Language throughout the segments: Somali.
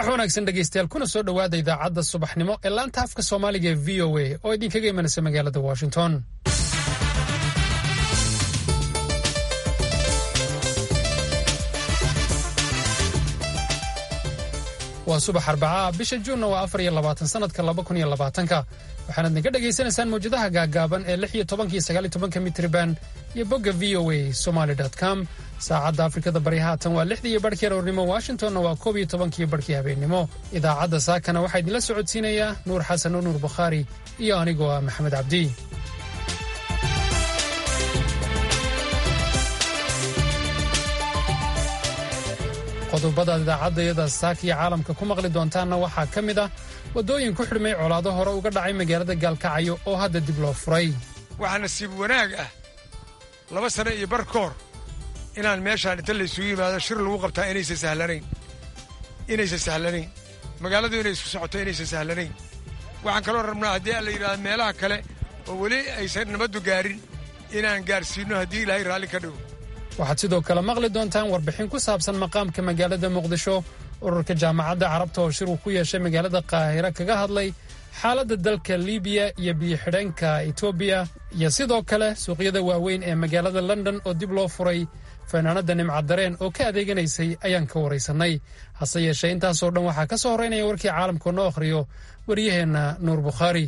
subax wanaagsan dhegaystayaal kuna soo dhowaada idaacadda subaxnimo ee laanta afka soomaaliga ee v o a oo idinkaga imanaysa magaalada washington waa subax arbacaa bisha juunna waa afar iyo labaatan sanadka laba kun iyo labaatanka waxaanaad naga dhagaysanaysaan mawjadaha gaaggaaban ee lix iyo tobanka iyo sagaal iyo tobanka mitriban iyo bogga v o a somaly com saacadda afrikada bari haatan waa lixdii iyo barhkii aroornimo washingtonna waa koob iyo tobankiiyo barhkii habeennimo idaacadda saakana waxaa idinla socodsiinayaa nuur xasan oo nuur bukhaari iyo anigoo ah maxamed cabdi qodobadaad idaacaddayada saaka iyo caalamka ku maqli doontaanna waxaa ka mid ah waddooyin ku xidhmay colaado hore uga dhacay magaalada gaalkacyo oo hadda dib loo furay waxaa nasiib wanaag ah laba sano iyo bar ka hor inaan meeshaan inta laysugu yimaado shir lagu qabtaa inaysan sahlanayn inaysan sahlanayn magaaladu inay isku socoto inaysan sahlanayn waxaan kaloo rabnaa haddii la yidhahda meelaha kale oo weli aysan nabaddu gaarin inaan gaarsiinno haddii ilaahay raalli ka dhigo waxaad sidoo kale maqli doontaan warbixin ku saabsan maqaamka magaalada muqdisho ururka jaamacadda carabta oo shir uu ku yeeshay magaalada qaahira kaga hadlay xaaladda dalka libiya iyo biyo-xidheenka etoobiya iyo sidoo kale suuqyada waaweyn ee magaalada london oo dib loo furay fanaanadda nimcadareen oo ka adeeganaysay ayaan ka waraysannay hase yeeshee intaasoo dhan waxaa ka soo horraynaya warkii caalamka noo akhriyo waryaheenna nuur bukhaari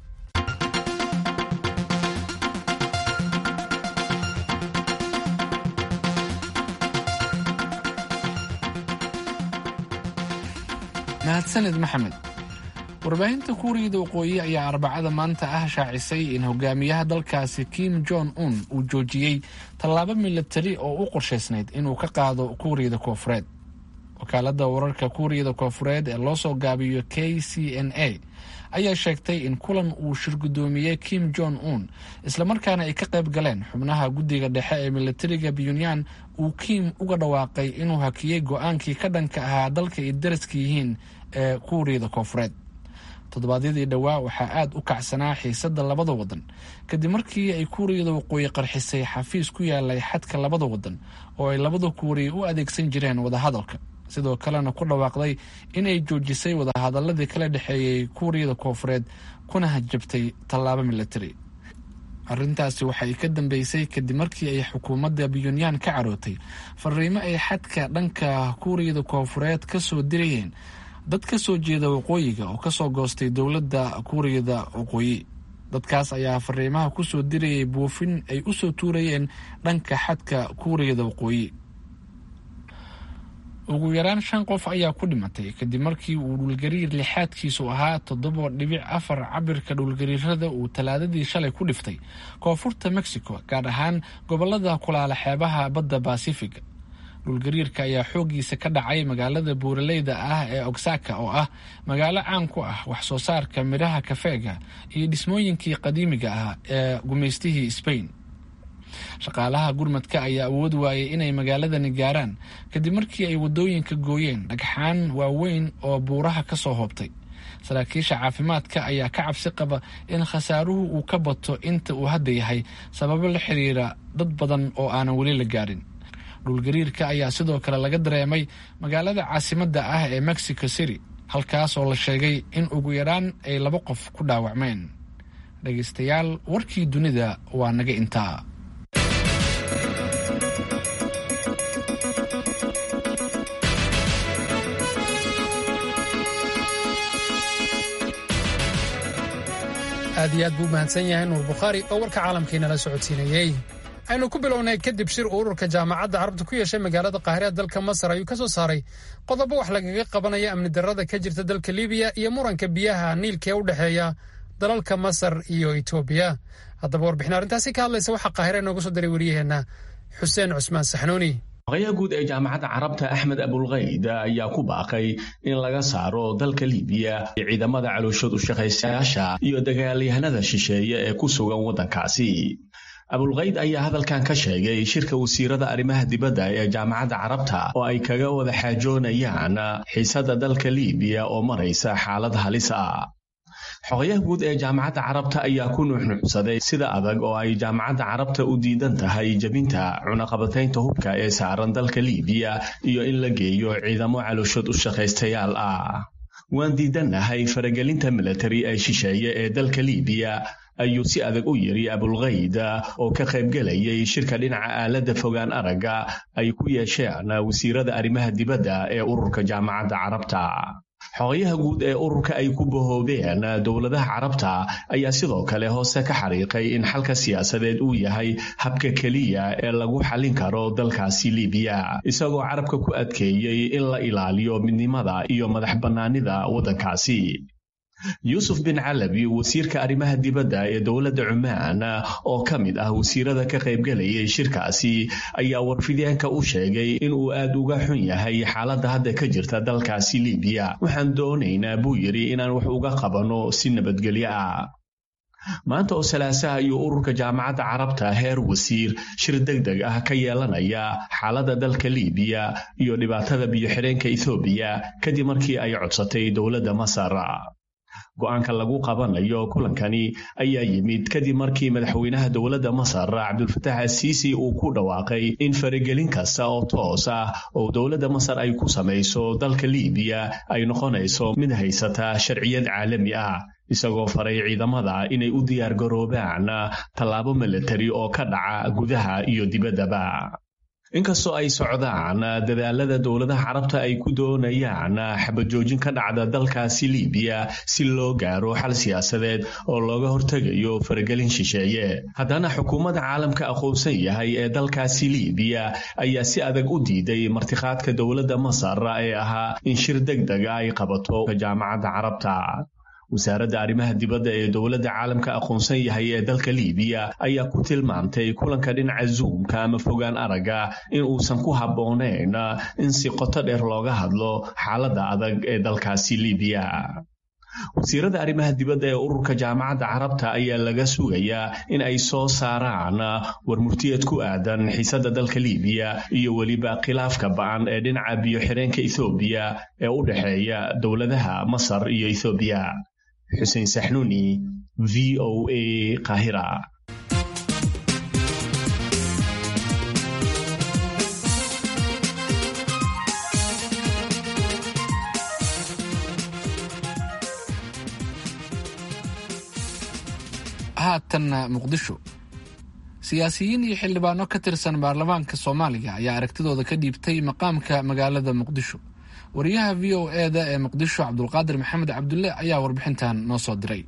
mahadsanid maxamed warbaahinta kuuriyada waqooyi ayaa arbacada maanta ah shaacisay in hogaamiyaha dalkaasi kim jon un uu joojiyey tallaabo milatari oo u qorshaysnayd inuu ka qaado kuuriyada koofureed wakaaladda wararka kuuriyada koofureed ee loo soo gaabiyo k c n a ayaa sheegtay in kulan uu shirgudoomiyey kim jon un islamarkaana ay ka qayb galeen xubnaha guddiga dhexe ee milatariga pyunyan uu kim uga dhawaaqay inuu hakiyey go-aankii ka dhanka ahaa dalka ay daraska yihiin ee kuuriyada koofureed toddobaadyadii dhowaa waxaa aada u kacsanaa xiisadda labada wadan kadib markii ay kuuriyada waqooyi qarxisay xafiis ku yaalay xadka labada wadan oo ay labada kuuriya u adeegsan jireen wadahadalka sidoo kalena ku dhawaaqday inay joojisay wadahadaladii kala dhexeeyey kuuriyada koofureed kuna hajabtay tallaabo milatari arrintaasi waxay ka dambeysay kadib markii ay xukuumadda pyunyan ka carootay fariimo ay xadka dhanka kuuriyada koofureed ka soo dirayeen dad ka soo jeeda waqooyiga oo kasoo goostay dowladda kuuriyada waqooyi dadkaas ayaa fariimaha ku soo dirayay buufin ay u soo tuurayeen dhanka xadka kuuriyada waqooyi ugu yaraan shan qof ayaa ku dhimatay kadib markii uu dhulgariir lixaadkiisu ahaa toddoba dhibic afar cabirka dhulgariirada uu talaadadii shalay ku dhiftay koonfurta mexico gaar ahaan gobolada kulaala xeebaha badda basifiga dhulgariirka ayaa xooggiisa ka dhacay magaalada buuraleyda ah ee ogsaka oo ah magaalo caan ku ah wax soo saarka midhaha kafeega iyo dhismooyinkii qadiimiga ah ee gumaystihii sbain shaqaalaha gurmadka ayaa awood waayay inay magaaladani gaaraan kadib markii ay waddooyinka gooyeen dhagxaan waaweyn oo buuraha ka soo hoobtay saraakiisha caafimaadka ayaa ka cabsi qaba in khasaaruhu uu ka bato inta uu hadda yahay sababo la xiriira dad badan oo aanan weli la gaarin dhulgariirka ayaa sidoo kale laga dareemay magaalada caasimadda ah ee mexico city halkaas oo la sheegay in ugu yaraan ay laba qof ku dhaawacmeen dhegaystayaal warkii dunida waa naga intaa aad iyo aad buu mahadsan yahay nuur bukhaari oo warka caalamkiinala socodsiinayey aynu ku bilownay kadib shir uu ururka jaamacadda carabta ku yeeshay magaalada qaahira dalka masar ayuu ka soo saaray qodobo wax lagaga qabanaya amni darrada ka jirta dalka libiya iyo muranka biyaha niilka ee u dhexeeya dalalka masar iyo etoobiya haddaba warbixin arrintaasi ka hadlaysa waxaa qaahira inooga soo diray wariyaheenna xuseen cusmaan saxnuuni maqayaha guud ee jaamacadda carabta axmed abulkayd ayaa ku baaqay in laga saaro dalka libiya ciidamada calooshoodu shaqaysayaasha iyo dagaalyahanada shisheeye ee ku sugan waddankaasi abulkayd ayaa hadalkan ka sheegay shirka wasiirada arrimaha dibadda ee jaamacadda carabta oo ay kaga wada xaajoonayaan xiisadda dalka libiya oo maraysa xaalad halis ah xogayaha guud ee jaamacadda carabta ayaa ku nuuxnuuxsaday sida adag oo ay jaamacadda carabta u diidan tahay jebinta cunaqabataynta hubka ee saaran dalka liibiya iyo in la geeyo ciidamo calooshood u shaqaystayaal ah waan diidannahay faragelinta milatari ee shisheeye ee dalka liibiya ayuu si adag u yidhi abulkayd oo ka qaybgelayay shirka dhinaca aaladda fogaan aragga ay ku yeesheen wasiirada arrimaha dibadda ee ururka jaamacadda carabta xogayaha guud ee ururka ay ku bahoobeen dowladaha carabta ayaa sidoo kale hoose ka xariiqay in xalka siyaasadeed uu yahay habka keliya ee lagu xallin karo dalkaasi liibiya isagoo carabka ku adkeeyey in la ilaaliyo midnimada iyo madax bannaanida waddankaasi yuusuf bin calabi wasiirka arrimaha dibadda ee dowladda cumaan oo ka mid ah wasiirada ka qaybgelayay shirkaasi ayaa warfideenka u sheegay inuu aad uga xun yahay xaaladda hadda ka jirta dalkaasi liibiya waxaan doonaynaa buu yidhi inaan wax uga qabanno si nabadgelyo ah maanta oo salaasaha iyo ururka jaamacadda carabta heer wasiir shir deg deg ah ka yeelanaya xaaladda dalka liibiya iyo dhibaatada biyo-xidheenka ethoobiya kadib markii ay codsatay dowladda masar go-aanka lagu qabanayo kulankani ayaa yimid kadib markii madaxweynaha dowladda masar cabdulfatax asiisi uu ku dhawaaqay in faragelin kasta oo toos ah oo dowladda masar ay ku samayso dalka liibiya ay noqonayso mid haysata sharciyad caalami ah isagoo faray ciidamada inay u diyaargaroobaan tallaabo milatari oo ka dhaca gudaha iyo dibaddaba inkastoo ay socdaan dadaalada dowladaha carabta ay ku doonayaan xabajoojin ka dhacda dalkaasi liibiya si loo gaaro xal siyaasadeed oo looga hortegayo faragelin shisheeye haddana xukuumadda caalamka aqoonsan yahay ee dalkaasi liibiya ayaa si adag u diiday martikhaadka dowladda masar ee ahaa in shir deg deg ay qabato jaamacadda carabta wasaaradda arrimaha dibadda ee dowladda caalamka aqoonsan yahay ee dalka liibiya ayaa ku tilmaamtay kulanka dhinaca zuumka ama fogaan aragga in uusan ku habboonayn in si qoto dheer looga hadlo xaaladda adag ee dalkaasi liibiya wasiirada arrimaha dibadda ee ururka jaamacadda carabta ayaa laga sugayaa in ay soo saaraan war murtiyeed ku aadan xiisadda dalka liibiya iyo weliba khilaafka ba'an ee dhinaca biyo-xidheenka ethoobiya ee u dhexeeya dowladaha masar iyo ethoobiya xuseen saxnuuni v o a kahira haatanna muqdisho siyaasiyiin iyo xildhibaano ka tirsan baarlamaanka soomaaliya ayaa aragtidooda ka dhiibtay maqaamka magaalada muqdisho wariyaha v o eda ee muqdisho cabdulqaadir maxamed cabdulle ayaa warbixintan noo soo diray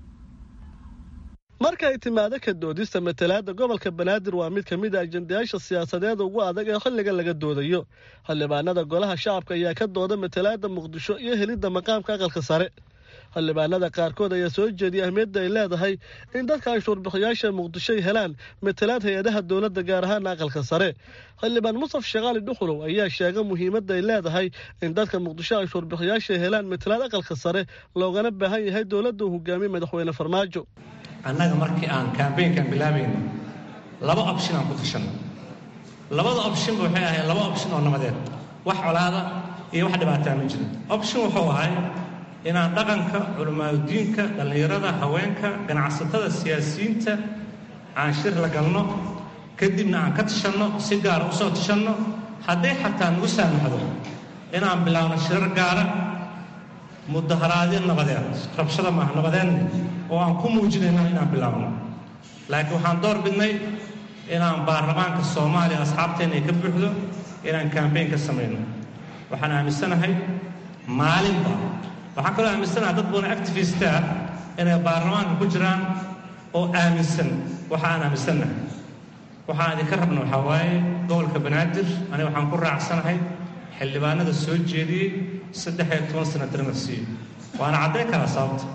markay timaado ka doodista matalaadda gobolka banaadir waa mid ka mid a ajendayaasha siyaasadeeda ugu adag ee xilliga laga doodayo xildhibaanada golaha shacabka ayaa ka dooda matalaadda muqdisho iyo helidda maqaamka aqalka sare xildhibaanada qaarkood ayaa soo jeediyay ahmiyadda ay leedahay in dadka anshuurbixiyaasha muqdisho ay helaan matalaad hay-adaha dowladda gaar ahaan aqalka sare xildhibaan musaf sheekhaali dhuxulow ayaa sheega muhiimadda ay leedahay in dadka muqdisho anshuurbixiyaasha ay helaan matalaad aqalka sare loogana baahan yahay dowladda uu hogaamiye madaxweyne farmaajo annaga markii aan kambeynkan bilaabayno laba opshin aan ku tashanno labada opshinba waxay ahayd laba opshin oo nabadeed wax colaada iyo wax dhibaataa ma jiro opshin wuxuu ahay inaan dhaqanka culimaadudiinka dhallinyarada haweenka ganacsatada siyaasiyiinta aan shir la galno kadibna aan ka tashanno si gaara usoo tashanno hadday xataa nagu saamaxdo inaan bilaabno shirar gaara mudaharaadyo nabadeed rabshada maaha nabadeedna oo aan ku muujinayno inaan bilaabno laakiin waxaan door bidnay inaan baarlamaanka soomaaliya asxaabteenna ay ka buuxdo inaan kambeyn ka samayno waxaan aaminsanahay maalinba waxaan kaloo aaminsanaha dad badan activista ah inay baarlamaanka ku jiraan oo aaminsan waxa aan aaminsannahay waxaan idinka rabna waxaa waaye gobolka banaadir aniga waxaan ku raacsanahay xildhibaanada soo jeediyey saddex iyo toban sana darmarsiiyo waana caddayn karaa sababta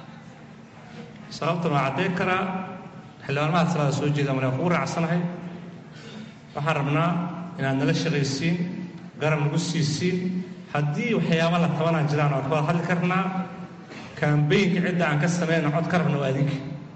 sababtan waa caddayn karaa xildhibaanmaha salaada soo jeeda aniga kugu raacsanahay waxaan rabnaa inaad nala shaqaysiin garab nagu siisiin haddii waxyaaba la tabanaan jiraan waan ka wada hadli karnaa kambeynka cidda aan ka samayna cod ka rabna waa idinka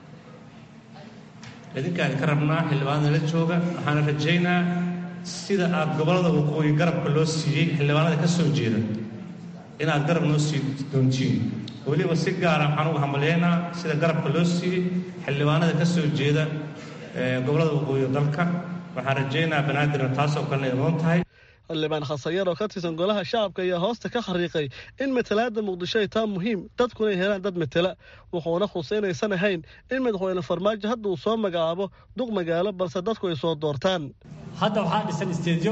idinkaan ka rabnaa xildhibaanada la jooga waxaana rajaynaa sida aad gobollada waqooyi garabka loo siiyey xildhibaanada ka soo jeeda inaad garab noo sii doontiin weliba si gaara waxaan ugu hambalyaynaa sida garabka loo siiyey xildhibaanada ka soo jeeda gobollada waqooyi dalka waxaan rajaynayaa banaadirna taasoo kalena idoon tahay xildhibaan khasayar oo ka tirsan golaha shacabka ayaa hoosta ka xariiqay in matalaadda muqdisho ay taa muhiim dadkuna ay helaan dad matela wuxuuna xusay inaysan ahayn in madaxweyne farmaajo hadda uu soo magacaabo duq magaalo balse dadku ay soo doortaan hadda waxaa dhisan isteedyo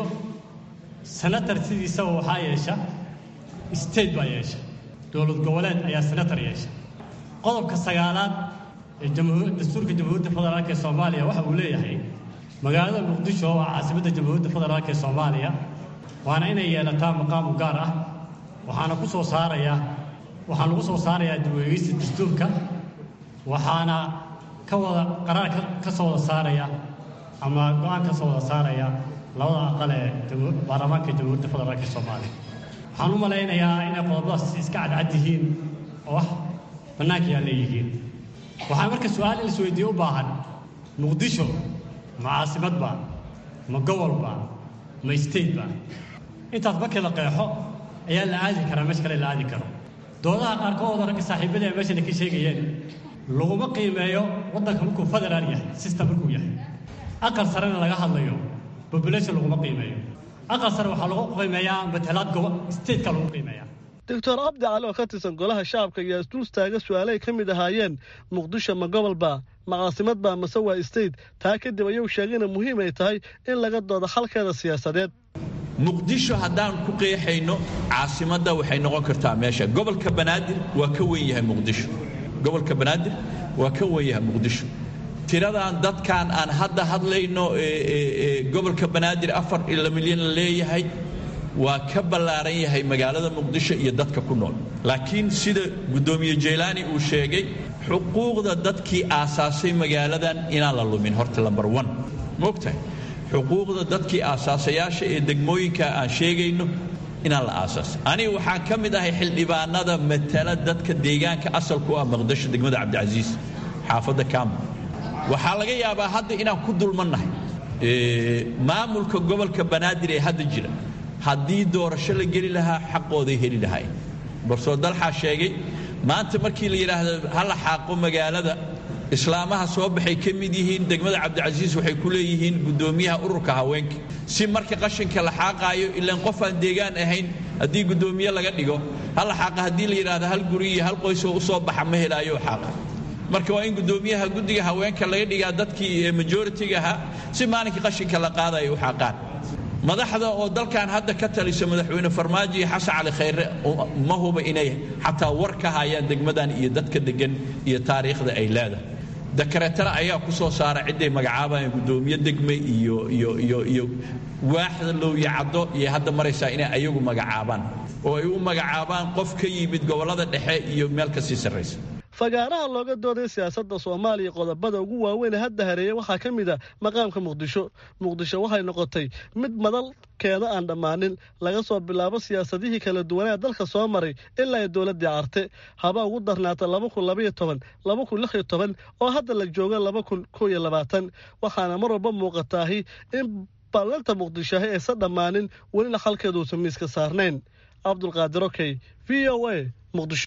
senatar sidiisaba waxaa yeesha isteed baa yeesha dowlad goboleed ayaa senatar yeesha qodobka sagaalaad ee dastuurka jamhuuriyadda federaalk ee soomaaliya waxa uu leeyahay magaalada muqdisho waa caasimadda jamhuuriyadda federaalk ee soomaaliya waana inay yeelataa maqaamu gaar ah waxaana ku soo saarayaa waxaan lagu soo saarayaa dibweegeysta dastuurka waxaana ka wada qaraar ka soo wada saaraya ama go-aan ka soo wada saaraya labada aqal ee baarlamaanka jamhuuriyadda federaalk ee soomaaliya waxaan u malaynayaa inay qodobadaas iska cadcad yihiin oo wax bannaanka yaa leeyihiin waxaa marka su-aal in isweydiiye u baahan muqdisho ma caasimadba ma gobolba ma stateba intaas markii la qeexo ayaa la aadi karaa meesha kale la aadi karo doodaha qaarkood ragga saaxiibada ee meeshana ka sheegayeen laguma qiimeeyo waddanka markuu federaal yahay system markuu yahay aqal sarena laga hadlayo population laguma qiimeeyo aqal sare waxaa lagu qiimeeyaa matalaad gobo stateka lagu qiimeeyaa doctor cabdi cali oo ka tirsan golaha shacabka ayaa isdul taaga su-aalay ka mid ahaayeen muqdisho ma gobolba ma caasimadba mase waa state taa kadib ayuu sheegayna muhiim ay tahay in laga doodo xalkeeda siyaasadeed muqdisho haddaan ku qeexayno caasimadda waxay noqon kartaa meesha gobolka banaadir waa ka wen yahay muqdisho gobolka banaadir waa ka wen yahay muqdisho tiradan dadkan aan hadda hadlayno gobolka banaadir afar ila milyan la leeyahay waa ka ballaaran yahay magaalada muqdisho iyo dadka ku nool laakiin sida guddoomiye jaylaani uu sheegay xuquuqda dadkii aasaasay magaaladan inaan la lumin horta lambar one moogtahay xuquuqda dadkii aasaasayaasha ee degmooyinka aan sheegayno inaan la aasaasay aniga waxaan ka mid ahay xildhibaanada matala dadka deegaanka asalku ah muqdisho degmada cabdicasiis xaafadda kaama waxaa laga yaabaa hadda inaan ku dulmannahay maamulka gobolka banaadir ee hadda jira haddii doorasho la geli lahaa xaqooday heli lahayn barsoo dalxaa sheegay maanta markii la yidhaahdo ha la xaaqo magaalada islaamaha soo baxay ka mid yihiin degmada cabdicasiis waxay ku leeyihiin guddoomiyaha ururka haweenka si marka qashinka la xaaqaayo ilaan qof aan deegaan ahayn haddii guddoomiye laga dhigo ha la xaaqa haddii la yidhaahdo hal guri iyo hal qoysoo u soo baxa ma helaayo xaaqa marka waa in guddoomiyaha guddiga haweenka laga dhigaa dadkii majoritiga ahaa si maalinkii qashinka la qaadayo u xaaqaan madaxda oo dalkan hadda ka talisa madaxweyne farmaajo iyo xasan cali khayre ma huba inay xataa war ka hayaan degmadan iyo dadka degan iyo taariikhda ay leedahay dakareetana ayaa ku soo saara cidday magacaabayaan guddoomiye degme iyo iyo iyo iyo waaxda lowya caddo iyo hadda maraysaa inay ayagu magacaabaan oo ay u magacaabaan qof ka yimid gobollada dhexe iyo meel ka sii sarraysa fagaaraha looga dooday siyaasadda soomaaliya qodobada ugu waaweyn ee hadda hareeya waxaa ka mid a maqaamka muqdisho muqdisho waxay noqotay mid madalkeeda aan dhammaanin laga soo bilaabo siyaasadihii kala duwanaa dalka soo maray ilaa ay dowladdii carte haba ugu darnaata laba kun labaiyo toban laba kun lix iyo toban oo hadda la joogo laba kun kow iyo labaatan waxaana mar walba muuqataahi in ballanta muqdishoahi aysan dhammaanin welina xalkeedu uusan miiska saarnayn cabdulqaadir okey v o a muqdisho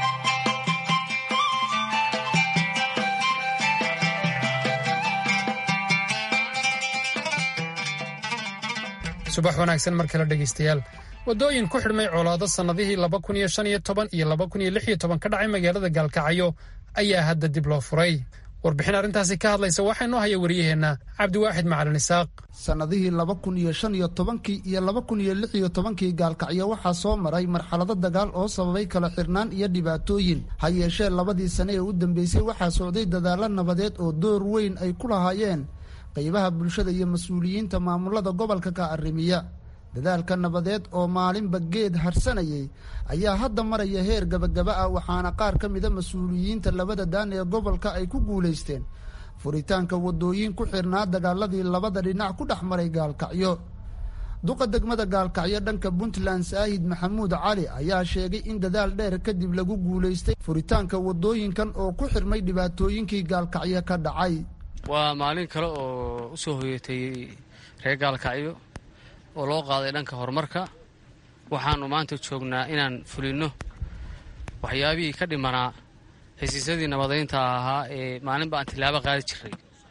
subax wanaagsan mar kale dhegaystayaal waddooyin ku xidhmay colaado sannadihii laba kun iyo shan iyo toban iyo laba kun iyo lix iyo toban ka dhacay magaalada gaalkacyo ayaa hadda dib loo furay warbixin arrintaasi ka hadlaysa waxaa inoo haya wariyaheenna cabdiwaaxid macalin isaaq sannadihii laba kun iyo shan iyo tobankii iyo laba kun iyo lix iyo tobankii gaalkacyo waxaa soo maray marxalado dagaal oo sababay kala xirnaan iyo dhibaatooyin ha yeeshee labadii sane ee u dambeysay waxaa socday dadaallo nabadeed oo door weyn ay ku lahaayeen qaybaha bulshada iyo mas-uuliyiinta maamulada gobolka ka arrimiya dadaalka nabadeed oo maalinba geed harsanayay ayaa hadda maraya heer gabagaba ah waxaana qaar ka mida mas-uuliyiinta labada daan ee gobolka ay ku guulaysteen furitaanka waddooyin ku xirnaa dagaaladii labada dhinac ku dhex maray gaalkacyo duqa degmada gaalkacyo dhanka puntland saahid maxamuud cali ayaa sheegay in dadaal dheer kadib lagu guulaystay furitaanka waddooyinkan oo ku xirmay dhibaatooyinkii gaalkacyo ka dhacay waa maalin kale oo u soo hoyatay reer gaalkacyo oo loo qaaday dhanka horumarka waxaannu maanta joognaa inaan fulinno waxyaabihii ka dhimanaa hesiisyadii nabadaynta ahaa ee maalinba aan tilaabo qaadi jiray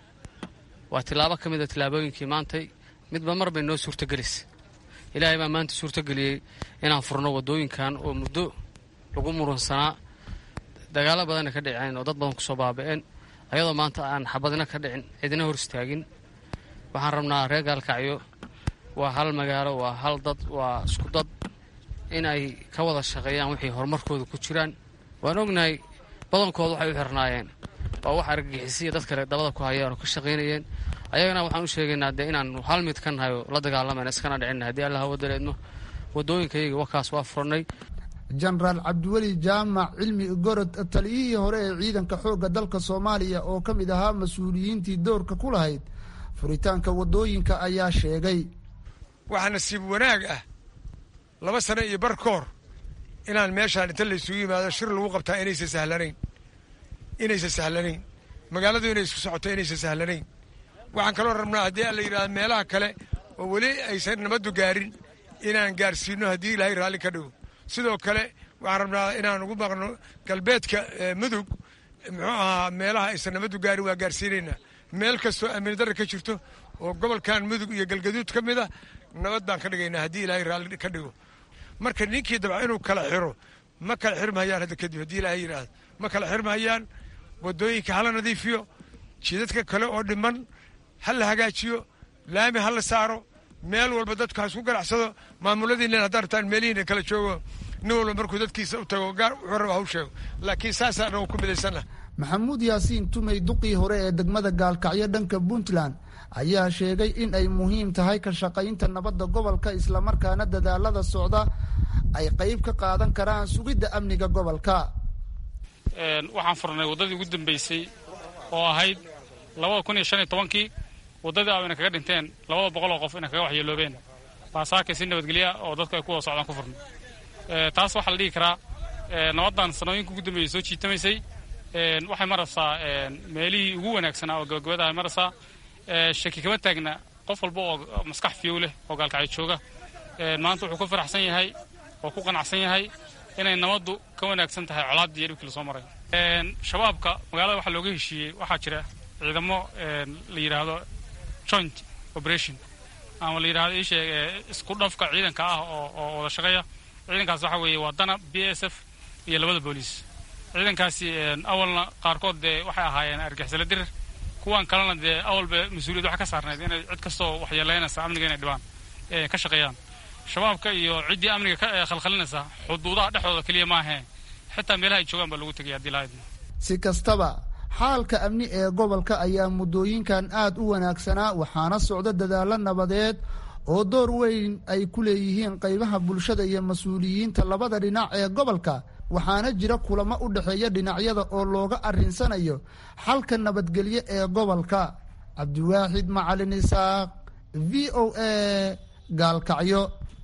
waa tilaabo ka mida tilaabooyinkii maantay midba mar bay noo suurtagelaysa ilaahay baa maanta suurtageliyey inaan furno waddooyinkan oo muddo lagu murunsanaa dagaalo badanna ka dhiceen oo dad badan kusoo baaba'een ayadoo maanta aan xabadina ka dhicin cidina hor istaagin waxaan rabnaa reer gaalkacyo waa hal magaalo waa hal dad waa isku dad in ay ka wada shaqeeyaan waxay horumarkooda ku jiraan waan ognahay badankooda waxay u xirnaayeen waa wax argagixisiya dad kale dabada ku hayaan oo ka shaqaynayeen ayagana waxaan u sheegaynaa dee inaan hal mid ka nahay oo la dagaalamayna iskana dhicinna haddii allah wadaleedno waddooyinkayaga wakaas waa furnay jenaraal cabdiweli jaamac cilmi gorod taliyihii hore ee ciidanka xoogga dalka soomaaliya oo ka mid ahaa mas-uuliyiintii doorka ku lahayd furitaanka waddooyinka ayaa sheegay waxaa nasiib wanaag ah laba sano iyo bar ka hor inaan meeshaan inta laysugu yimaado shir lagu qabtaa inaysan sahlanayn inaysan sahlanayn magaaladu inay isku socoto inaysan sahlanayn waxaan kaloo rabnaa haddii aan la yidhahda meelaha kale oo weli aysan nabaddu gaarin inaan gaarsiino haddii ilaahay raalli ka dhigo sidoo kale waxaan rabnaa inaan ugu maqno galbeedka mudug muxuu ahaa meelaha aysan nabaddu gaarin waa gaarsiinaynaa meel kastoo amni darra ka jirto oo gobolkan mudug iyo galgaduud ka mid a nabad baan ka dhigaynaa haddii ilaahay raalli ka dhigo marka ninkii dabca inuu kala xiro ma kala xirmahayaan hadda kadib haddii ilaahay yidhaahdo ma kala xirmahayaan waddooyinka hala nadiifiyo jidadka kale oo dhiman ha la hagaajiyo laami ha la saaro meel walba dadku ha isku ganacsado maamuladiina haddaan rabtaan meelihiina kala joogo nin walba markuu dadkiisa u tago gaar wuxuu raba haw sheego laakiin saasaan nagu ku midaysanna maxamuud yaasiin tumey duqii hore ee degmada gaalkacyo dhanka puntland ayaa sheegay in ay muhiim tahay ka shaqaynta nabadda gobolka islamarkaana dadaalada socda ay qayb ka qaadan karaan sugidda amniga gobolka waxaan furnay waddadii ugu dambaysay oo ahayd labada kun iyo shan iyo tobankii waddadii ayna kaga dhinteen labada boqol oo qof inay kaga waxyeeloobeen baasaaka si nabadgelya oo dadku ay ku wada socdaan ku furnay taas waxaa la dhihi karaa nabaddan sanooyinka ugu dambeeyey soo jiitamaysay waxay maraysaa meelihii ugu wanaagsanaa oo gabagabada ay maraysaa shaki kama taagna qof walba oo maskax fiyow leh oo gaalkacyo jooga maanta wuxuu ku faraxsan yahay oo ku qanacsan yahay inay nabaddu ka wanaagsan tahay colaaddii iyo dhibkii lasoo maray shabaabka magaalada waxaa looga heshiiyey waxaa jira ciidamo la yidhaahdo joint operation ama la yidhahdo ii sheeg isku dhafka ciidanka ah oo oo wada shaqeeya ciidankaas waxaa weeye waa dana b s f iyo labada booliis ciidankaasi awalna qaarkood dee waxay ahaayeen argixisala dirir kuwan kalena dee awalba mas-uuliyad waxa ka saarnayd inay cid kastoo waxyeelaynaysa amniga inay dhibaan ka shaqeeyaan shabaabka iyo ciddii amniga ka khalkhalinaysa xuduudaha dhexdooda keliya maahee xitaa meelaha ay joogaan baa lagu tegaya haddii lahayd si kastaba xaalka amni ee gobolka ayaa muddooyinkan aad u wanaagsanaa waxaana socda dadaalo nabadeed oo door weyn ay ku leeyihiin qaybaha bulshada iyo mas-uuliyiinta labada dhinac ee gobolka waxaana jira kulamo u dhexeeya dhinacyada oo looga arrinsanayo xalka nabadgelyo ee gobolka cabdiwaaxid macalin isaaq v o a gaalkacyo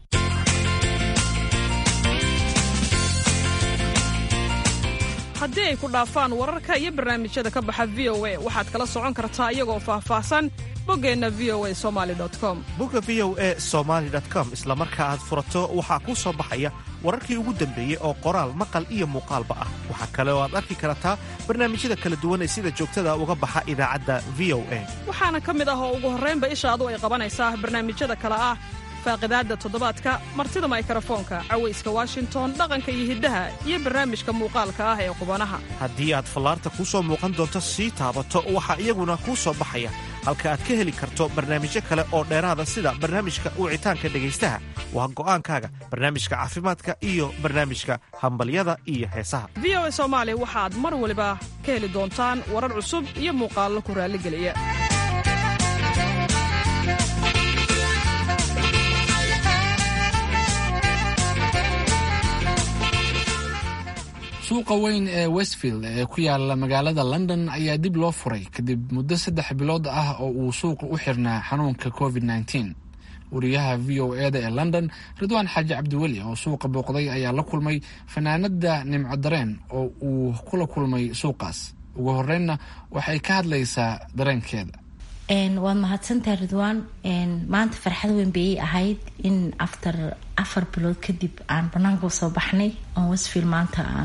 haddii ay ku dhaafaan wararka iyo barnaamijyada ka baxa v o a waxaad kala socon kartaa iyagoo faahfaahsan boggeenna v o a somali com bogga v o a somaali com isla marka aad furato waxaa kuu soo baxaya wararkii ugu dambeeyey oo qoraal maqal iyo muuqaalba ah waxaa kale oo aad arki kartaa barnaamijyada kala duwan ee sida joogtada uga baxa idaacadda v o a waxaana ka mid ah oo ugu horraynba ishaadu ay qabanaysaa barnaamijyada kale ah faaqidaadda toddobaadka martida maykarafoonka cawayska washington dhaqanka iyo hiddaha iyo barnaamijka muuqaalka ah ee qubanaha haddii aad fallaarta kuu soo muuqan doonto sii taabato waxaa iyaguna kuu soo baxaya halka aad ka heli karto barnaamijyo kale oo dheeraada sida barnaamijka wicitaanka dhegaystaha waa go'aankaaga barnaamijka caafimaadka iyo barnaamijka hambalyada iyo heesaha v o a soomaali waxaad mar waliba ka heli doontaan warar cusub iyo muuqaallo ku raalligeliya suuqa weyn ee westfield ee ku yaala magaalada london ayaa dib loo furay kadib muddo saddex bilood ah oo uu suuqa u xirnaa xanuunka covid nteen wariyaha v o eda ee london ridwaan xaaji cabdiweli oo suuqa booqday ayaa la kulmay fanaanada nimco dareen oo uu kula kulmay suuqaas ugu horeynna waxay ka hadlaysaa dareenkeeda waad mahadsantahay ridwaan maanta farxad weyn bayay ahayd in after afar bilood kadib aan banaanka usoo baxnay oon westfield maanta aan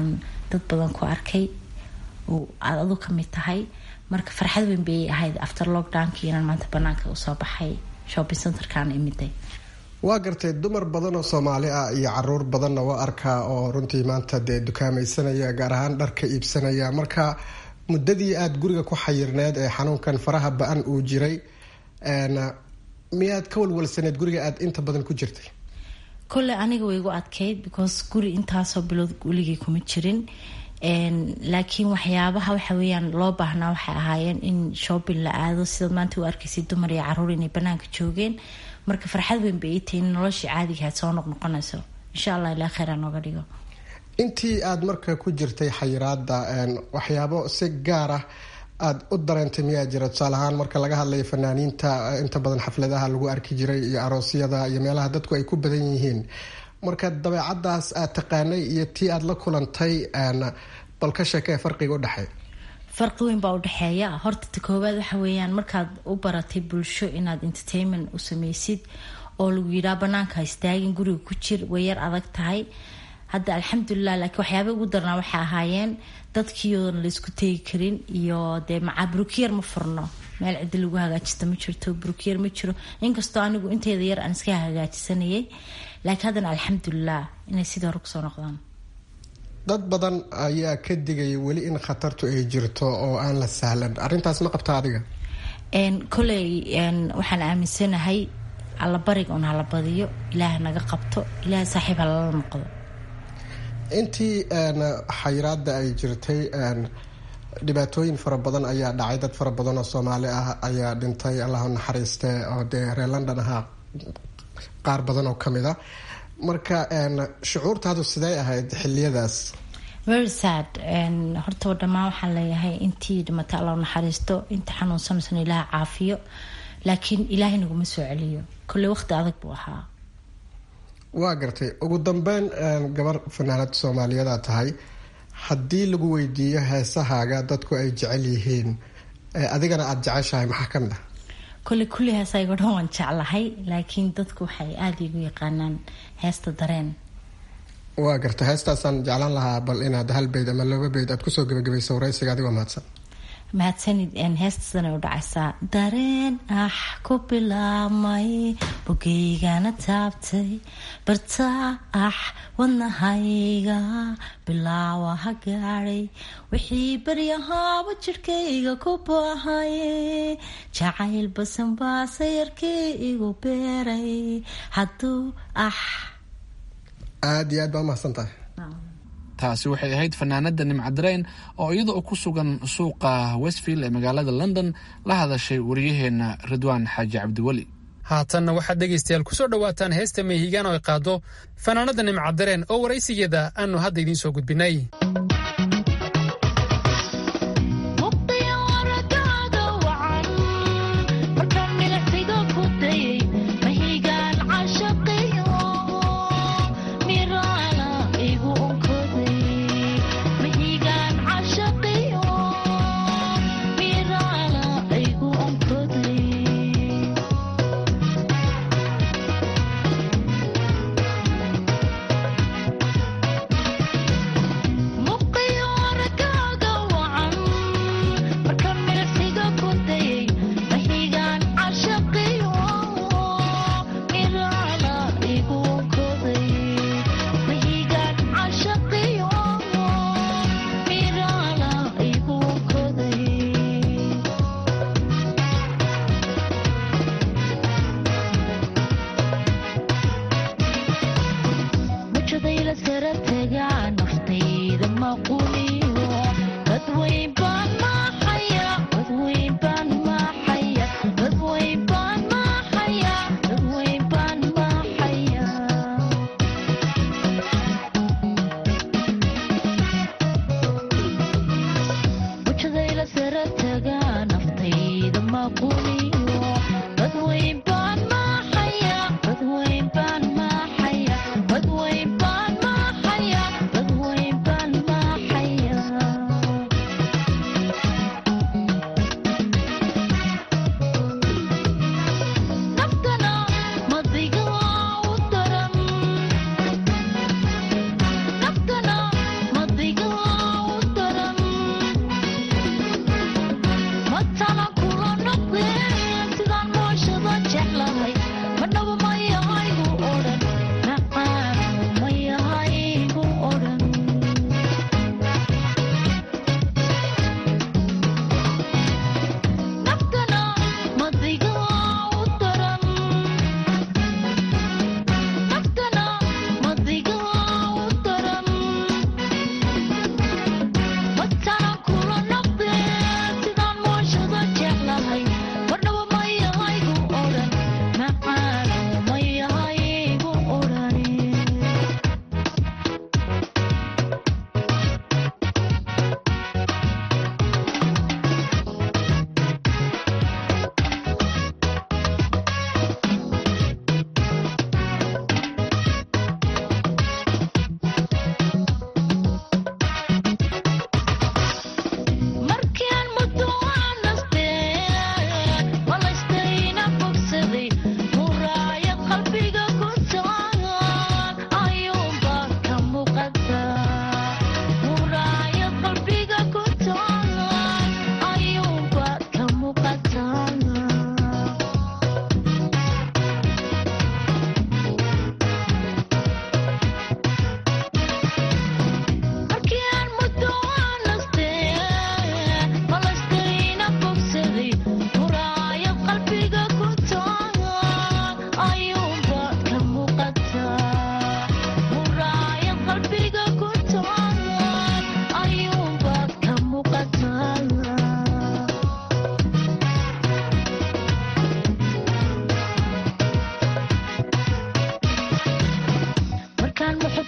dad badan ku arkay oo aada adu ka mid tahay marka farxad weyn bay ahayd after lockdownkii inaan maanta banaanka usoo baxay shopping centerkan imiday waa gartay dumar badan oo soomaali ah iyo caruur badanna waa arkaa oo runtii maanta dee dukaamaysanaya gaar ahaan dharka iibsanaya marka muddadii aada guriga ku xayirneed ee xanuunkan faraha ba-an uu jiray miyaad ka walwalsaneed guriga aada inta badan ku jirtay kolle aniga way igu adkayd because guri intaasoo bilood weligii kuma jirin laakiin waxyaabaha waxa weyaan loo baahnaa waxay ahaayeen in shopping la aado sidaad maanta u arkaysay dumar iyo caruur inay banaanka joogeen marka farxad weyn bay ii tahay in noloshii caadigahaad soo noqnoqonayso insha allah ilaa kheyra nooga dhigo intii aada marka ku jirtay xayiraada waxyaabo si gaar ah aada u dareentay miyaa jira tusaale ahaan marka laga hadlayo fanaaniinta inta badan xafladaha lagu arki jiray iyo aroosyada iyo meelaha dadku ay ku badan yihiin marka dabeecadaas aad taqaanay iyo tii aada la kulantay bal ka sheekee farqiga udhexeey farqi weyn baa udhexeeya horta ta koowaad waxa weeyaan markaad u baratay bulsho inaad entertainment u sameysid oo lagu yidhaha banaanka istaagin guriga ku jir way yar adag tahay hadda alxamdulilah laakiin waxyaaba ugu darnaa waxay ahaayeen dadkiioodan laysku tegi karin iyo dee macaa brukyer ma furno meel cidi lagu hagaajista ma jirto brukyer ma jiro inkastoo anigu inteeda yar aan iska hagaajisanayay laakiin haddana alxamdulilah inay sidii hore kusoo noqdaan dad badan ayaa ka digaya weli in khatartu ay jirto oo aan la sahlan arintaas ma qabta adiga koley waxaan aaminsanahay allabariga un hala badiyo ilaah naga qabto ilaah saaxiib halala noqdo intii xayiraada ay jirtay dhibaatooyin fara badan ayaa dhacay dad fara badan oo soomaali ah ayaa dhintay allahu naxariiste oo dee reer london ahaa qaar badan oo kamid a marka shucuurtaadu sidey ahayd xiliyadaas very sad horta dhammaan waxaan leeyahay intii dhimatay alla naxariisto inta xanuunsanaysan ilaah caafiyo laakiin ilaahay naguma soo celiyo kolley waqti adag buu ahaa waa gartay ugu dambeyn gabar fanaanad soomaaliyadaa tahay haddii lagu weydiiyo heesahaaga dadku ay jecel yihiin adigana aada jeceshahay maxaa kamid ah kolley kulli heesaygo dhan waan jeclahay laakiin dadku waxay aada igu yaqaanaan heesta dareen waa gartay heestaasaan jeclaan lahaa bal inaad hal beyd ama laba beyd aad kusoo gebagabayso waraysiga adigoo mahadsan mahadsanid heestaasana u dhacaysaa dareen ah ku bilaabmay bogeygana taabtay bartaa ah wadnahayga bilaawa ha gaadhay wixii baryahaaba jidhkayga ku baahaye jacayl basan baa sayarkii igu beeray hadduu ah aada iyo aad baa umahadsan tahay taasi waxay ahayd fanaanada nimcadareen oo iyada oo ku sugan suuqa westfield ee magaalada london la hadashay wariyaheena ridwaan xaaji cabdiweli haatanna waxaad dhegaystayaal kusoo dhowaataan heesta meehigaan oo ay qaado fanaanada nimcadareen oo waraysigeeda aanu hadda idiin soo gudbinay Muqdisho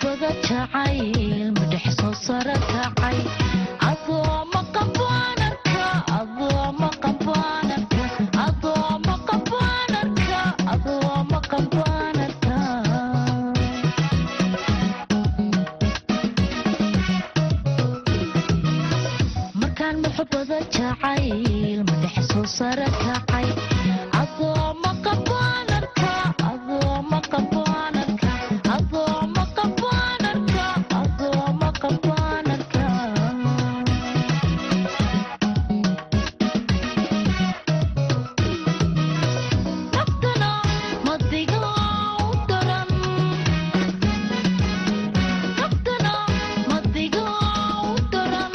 muxubada jacayl madhex soo sara kacay adoo maqabaanarka adoo maqabaanarka adoo maqabaanarka adoo maqabaanarka markaan muxubada jacayl madhex soo sara kacay adoo maqabaanarka adoo maqabaanarka adoo maqabaanarka adoo maqabaanarka naftana madiga u daran naftana madiga u daran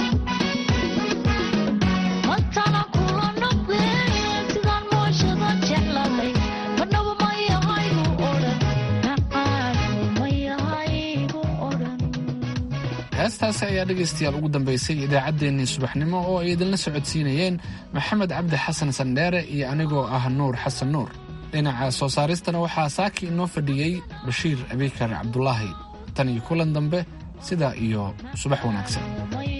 matana kula noqdee sidaan mooshada jeclahay marnaba ma yahaygu odhan nacaagu ma yahaygu odhan heestaasi ayaa dhegaystayaal ugu dambaysay idaacaddeenii subaxnimo oo ay idinla socodsiinayeen maxamed cabdi xasan sandheere iyo anigoo ah nuur xasan nuur dhinaca soo saaristana waxaa saaki inoo fadhiyey bashiir abikar cabdulaahi tan iyo kulan dambe sidaa iyo subax wanaagsan ma